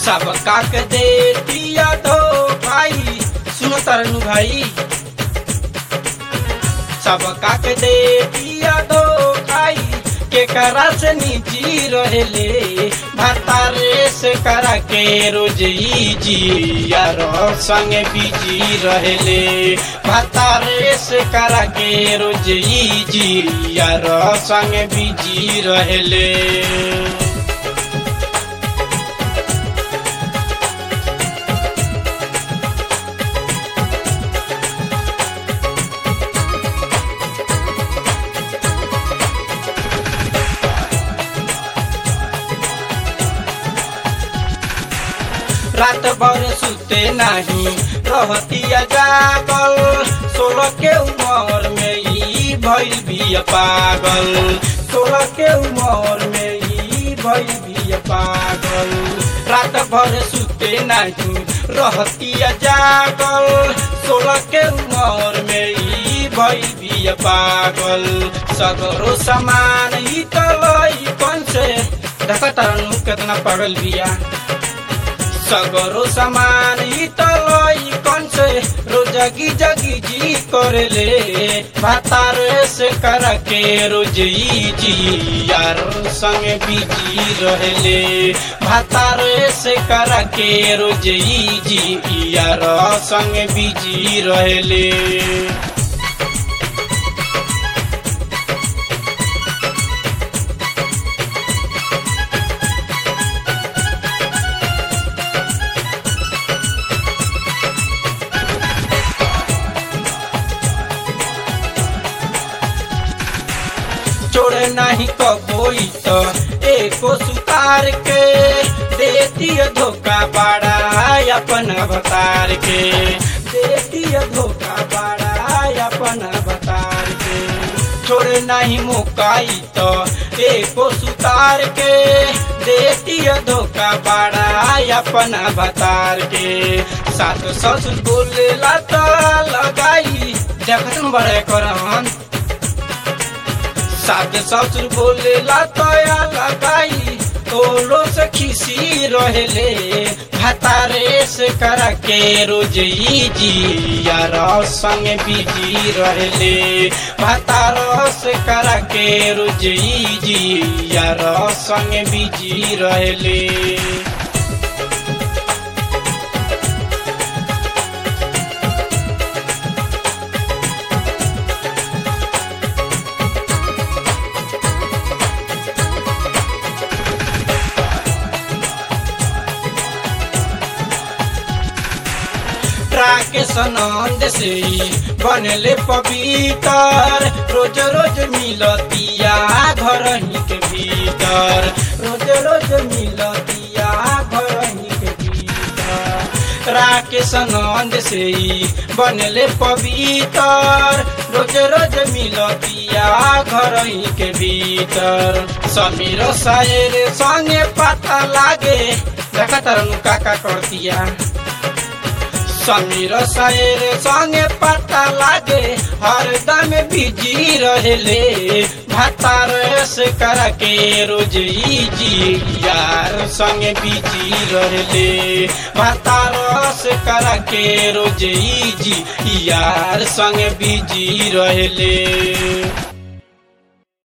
सब काक दे दिया दो भाई सुनो तरनु भाई सब काक दे दिया दो भाई के करा से निजी रहेले भतारे से करा के रोज ई जी यार संग बिजी रहेले भतारे से करा के रोज ई जी यार संग बिजी रहेले रात भर सुते नहीं रहतिया जागल सोलह के उम्र में ई भइल भी पागल सोलह के उम्र में ई भइल भी पागल रात भर सुते नहीं रहतिया जागल सोलह के उम्र में ई भइल भी पागल सगरो समान ई तलई कौन से देखा तरनु कितना पागल बिया सगरो समान ई तलई कौन से रोजगी जगी जी करले भातार से कर के रोज ई जी यार संग बिजी रहले भातार से कर के रोज ई जी यार संग बिजी रहले छोड़े नहीं कबोई तो एको सुतार के देती धोखा बड़ा अपन अवतार के देती धोखा बड़ा अपन अवतार के छोड़े नहीं मुकाई तो एको सुतार के देती धोखा बड़ा अपन अवतार के सास ससुर बोलेला तो लगाई देखत बड़े करन साथ ससुर बोलेला तया लगाई तोलो से खिसी रहेले भतारे से करा के रोज ई जी यार संग बिजी रहेले भतार से करा के रोज ई जी यार संग बिजी रहेले राकेश नंद से बनले पवित्र रोज रोज मिलतिया घर ही के भीतर रोज रोज मिलतिया घर ही के भीतर राकेश नंद से बनले पवित्र रोज रोज मिलतिया घर ही के भीतर समीर शायर संगे पता लागे देखा तरनु काका करतिया समीर शायर संगे पता लागे हरदम बिजी रहेले भातार से कर के रोज ई जी यार संगे बिजी रहेले भातार से कर के रोज ई जी यार संगे बिजी रहेले